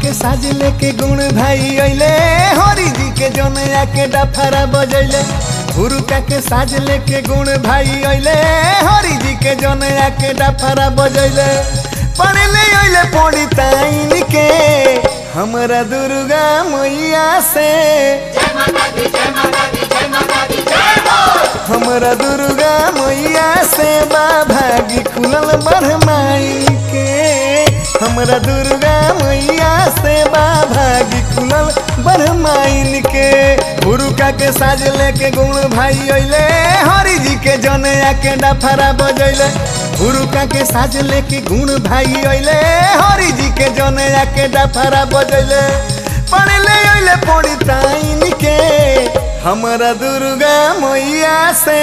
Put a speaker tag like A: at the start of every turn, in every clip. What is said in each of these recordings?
A: के साज लेके गुण भाई अइले हरि जी के जनया के डफरा बजैले हुरुका के साज लेके गुण भाई अइले हरि जी के जनया के डफरा बजैले पढ़ले अइले पड़ी ताइन के हमरा दुर्गा मैया से हमरा दुर्गा मैया से बा भागी खुलल बरमाई के हमरा दुर्गा मैया से बा भागी खुलल बरमाइन के हुरुका के साज लेके गुण भाई अइले हरि जी के जनया के डफरा बजैले हुरुका के साज लेके गुण भाई अइले हरि जी के जनया के डफरा बजैले पढ़ले अइले पड़ी ताइन के हमरा दुर्गा मैया से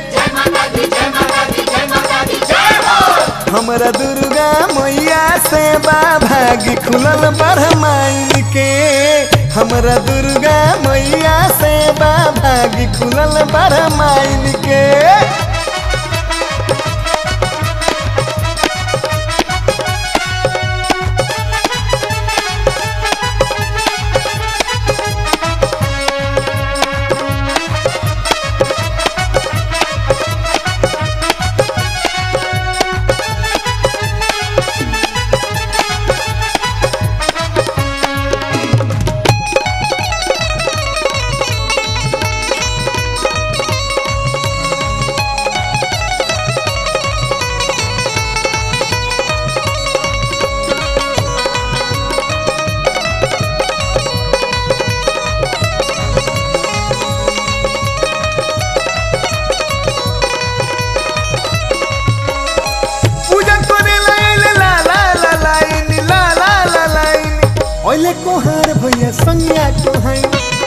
A: हमरा दुर्गा मैया से बा भागी खुलल बरमाइन के हमरा दुर्गा मैया से बा भागी खुलल बरमाइन के पूजा करे लाइले ला ला ला लाइन ला ला ला लाइन ओइले कोहार भैया संज्ञा कोहाई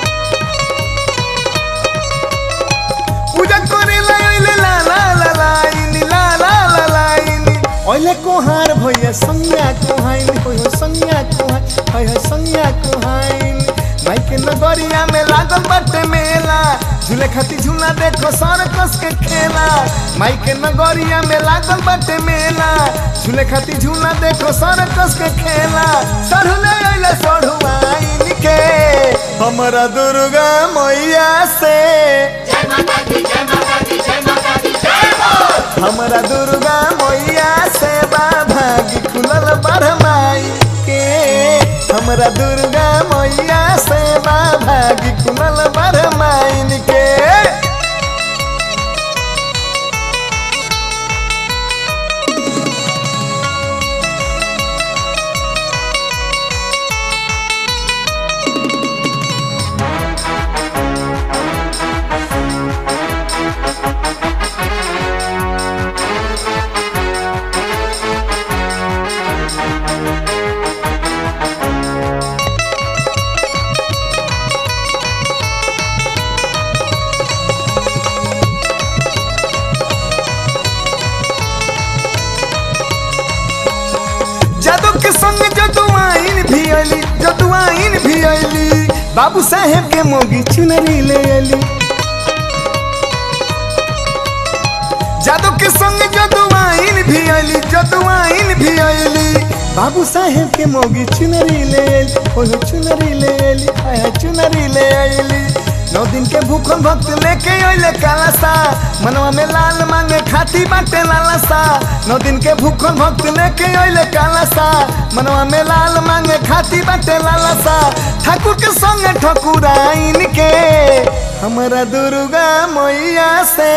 A: पूजा करे लाइले ला ला ला लाइन ला ला ला लाइन ओइले कोहार भैया संज्ञा कोहाई होय हो संज्ञा कोहाई होय हो संज्ञा कोहाई माई के नगरिया में लागल बाटे मेला झूले खाती झूला देखो सर कस के खेला माई के नगरिया में लागल बाटे मेला झूले खाती झूला देखो सर कस के खेला सढ़ुले अइले सढ़ुआइन के हमरा दुर्गा मैया से हमरा दुर्गा मैया से बा भागी खुलल बरमाई के हमरा दुर्गा मैया से बा भागी खुलल बरमाइन के जादू के संग जदुआइन भी अली जदुआइन भी अली बाबू साहेब के मोगी चुनरी ले अली जादू के संग जदुआइन भी अली जदुआइन भी अली बाबू साहेब के मोगी चुनरी ले अली ओहो चुनरी ले अली आया चुनरी ले अली नौ दिन के भूखल भक्त लेके अइले कालासा मनवा में लाल मांगे खाती बाटे लालसा नौ दिन के भूखल भक्त लेके अइले कालासा मनवा में लाल मांगे खाती बाटे लालसा ठाकुर के संगे ठकुराइन के हमरा दुर्गा मैया से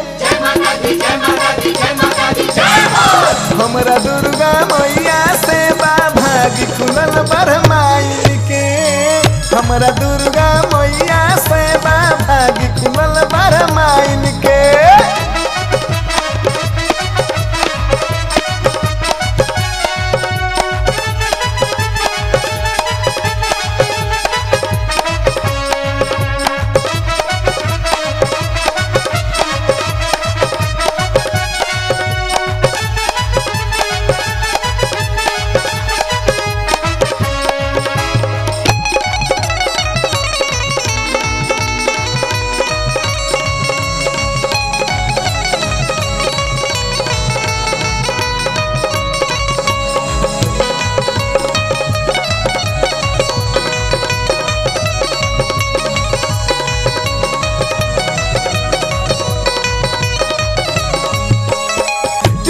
A: हमरा दुर्गा मैया से बा भागी खुलल बरमाई के हमरा दुर्गा मैया से बा भागी खुलल बरमाइन के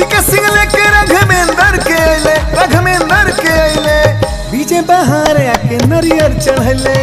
A: टीका सिंह लेके रघमेंद्र के अइले रघमेंद्र के अइले बीजे बहार आके नरियर चढ़ले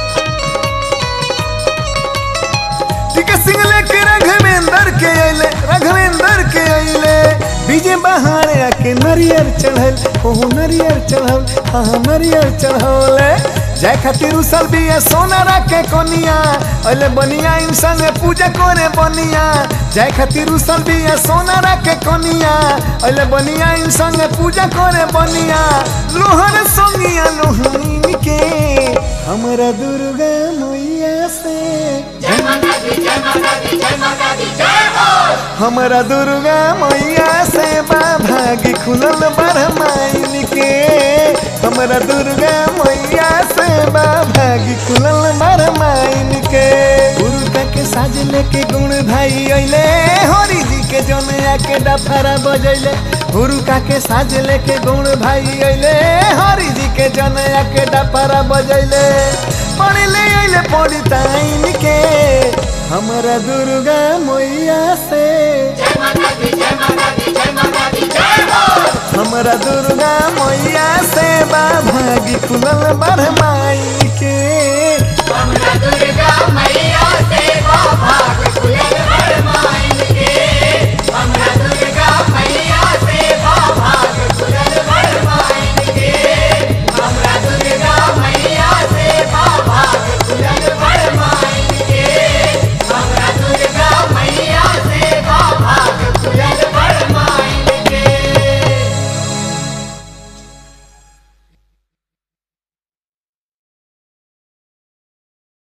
A: टीका सिंह लेके रघमेंद्र के अइले रघमेंद्र के अइले बीजे बहार आके नरियर चढ़ल ओहो नरियर चढ़ल हाँ नरियर चढ़ौले जाय खातिर उसल बिया सोना रखे कोनिया अले बनिया इन संगे पूजा करे बनिया जाय खातिर उसल बिया सोना रखे कोनिया अले बनिया इन संगे पूजा करे बनिया लोहर सोनिया लोहनी के हमरा दुर्गा मैया से
B: जय माता दी जय माता दी जय माता दी जय हो
A: हमरा दुर्गा मैया से भागी खुलल बरमाइन के हमरा दुर्गा मैया से भागी खुलल बरमाइन के उर्गा के साज लेके गुण भाई अइले हरि जी के जौन आके डफरा बजैले हुरुका के साज लेके गुण भाई अइले हरि जी के जौन आके डफरा बजैले पढ़ले अइले पढ़ी ताइन के हमरा दुर्गा मैया से
B: जय माता दी जय माता दी जय माता दी जय हो
A: हमरा दुर्गा मैया से बा भागी खुलल बरमाइन